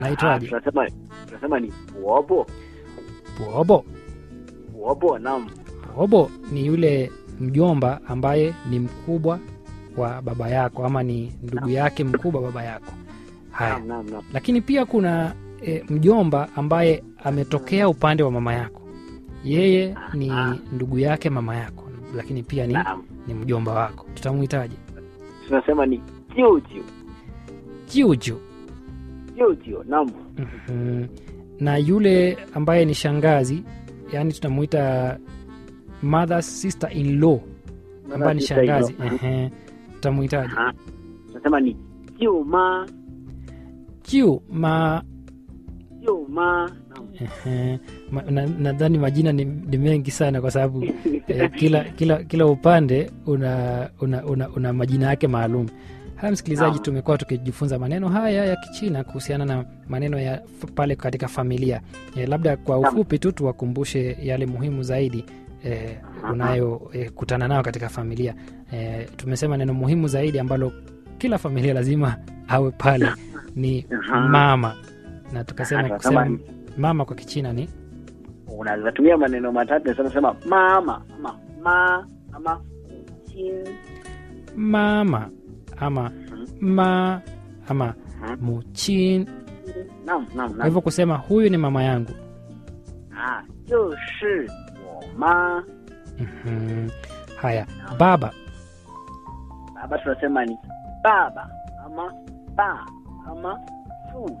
naitwaje tunasema tunasema ni bobo bobo bobo naam bobo ni yule mjomba ambaye ni mkubwa wa baba yako ama ni ndugu yake mkubwa baba yako haya naam naam naam lakini pia kuna e, mjomba ambaye ametokea upande wa mama yako yeye ni Ah. ndugu yake mama yako lakini pia ni, naam ni mjomba wako tutamuhitaji tunasema ni jiujiu juju jiujiu naam Mhm. na yule ambaye ni shangazi yani tunamuita mother sister in law ambaye ni Sister in law. shangazi Ehe. tutamuhitaji Aha. tunasema ni jiuma jiu ma jiuma naam ehe. Ma- na- nadhani majina ni, ni mengi sana kwa sababu eh, kila, kila, kila upande una, una, una, una majina yake maalum haya msikilizaji Naam. tumekuwa tukijifunza maneno haya ya kichina kuhusiana na maneno ya f- pale katika familia eh, labda kwa Naam. ufupi tu tuwakumbushe yale muhimu zaidi eh, unayokutana nayo katika familia eh, tumesema neno muhimu zaidi ambalo kila familia lazima awe pale ni Aha. mama na tukasema Tunasema kusema mama kwa kichina ni unaweza tumia maneno matatu nasema sema mama ama ma ama chin mama ama ma ama Mhm. muchin naam naam kwa naam hivyo kusema huyu ni mama yangu ah 就是我妈 Mhm. haya baba baba tunasema ni baba ama ba ama fu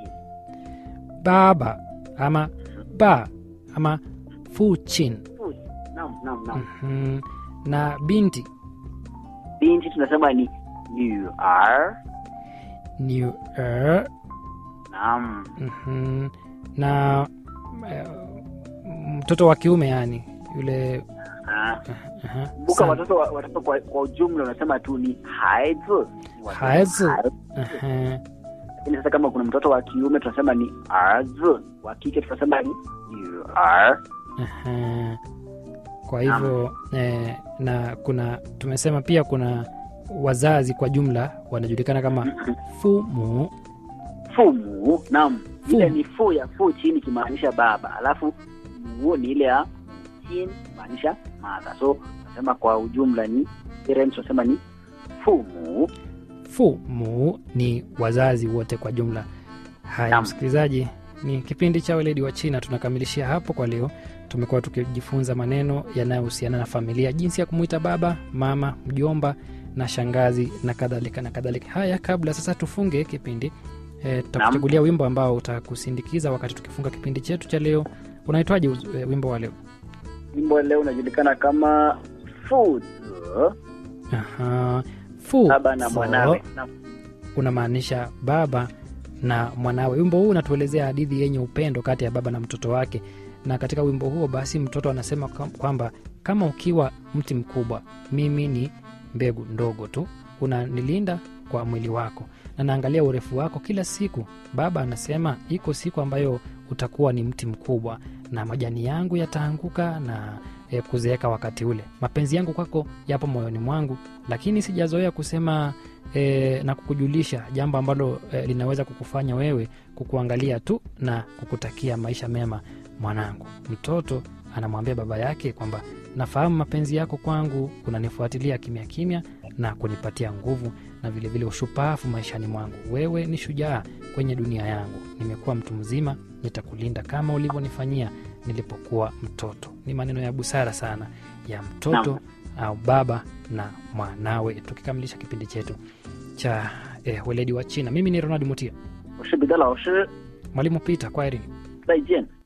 baba ama ba ama fuchin fu naam naam naam Mhm. na binti binti tunasema ni 女儿 ni er, naam mhm. na eh, mtoto wa kiume yani yule ah aha, kumbuka sana. watoto wa- watoto kwa, kwa ujumla unasema tu ni 孩子孩子 Aha. lakini sasa kama kuna mtoto wa kiume tunasema ni 儿子 wa kike tunasema ni 女儿 Aha. kwa hivyo eh, na kuna tumesema pia kuna wazazi kwa jumla wanajulikana kama fumu 父母 naam Fu. ile ni fu ya fu chini ikimaanisha baba alafu mu ni ile ya chin maanisha mother so nasema kwa ujumla ni parents tunasema ni 父母 fumu ni wazazi wote kwa jumla haya Naam. msikilizaji ni kipindi cha weledi wa china tunakamilishia hapo kwa leo tumekuwa tukijifunza maneno yanayohusiana na familia jinsi ya kumwita baba mama mjomba na shangazi na kadhalika na kadhalika haya kabla sasa tufunge kipindi e, tutakuchagulia wimbo ambao utakusindikiza wakati tukifunga kipindi chetu cha leo unaitwaje uz- e, wimbo wa leo wimbo leo unajulikana kama 父子 Aha. Fu, baba na fo, mwanawe Naam. unamaanisha baba na mwanawe wimbo huu unatuelezea hadithi yenye upendo kati ya baba na mtoto wake na katika wimbo huo basi mtoto anasema kwa- kwamba kama ukiwa mti mkubwa mimi ni mbegu ndogo tu unanilinda kwa mwili wako na naangalia urefu wako kila siku baba anasema iko siku ambayo utakuwa ni mti mkubwa na majani yangu yataanguka na e, kuzeeka wakati ule mapenzi yangu kwako yapo moyoni mwangu lakini sijazoea kusema e, na kukujulisha jambo ambalo e, linaweza kukufanya wewe kukuangalia tu na kukutakia maisha mema mwanangu mtoto anamwambia baba yake kwamba nafahamu mapenzi yako kwangu unanifuatilia kimya kimya na kunipatia nguvu na vilevile vile ushupavu maishani mwangu wewe ni shujaa kwenye dunia yangu nimekuwa mtu mzima nitakulinda kama ulivyonifanyia nilipokuwa mtoto ni maneno ya busara sana ya mtoto au baba na mwanawe tukikamilisha kipindi chetu cha eh, weledi wa china mimi ni ronald mutia 我是彼得老师 mwalimu pita kwa erini 再见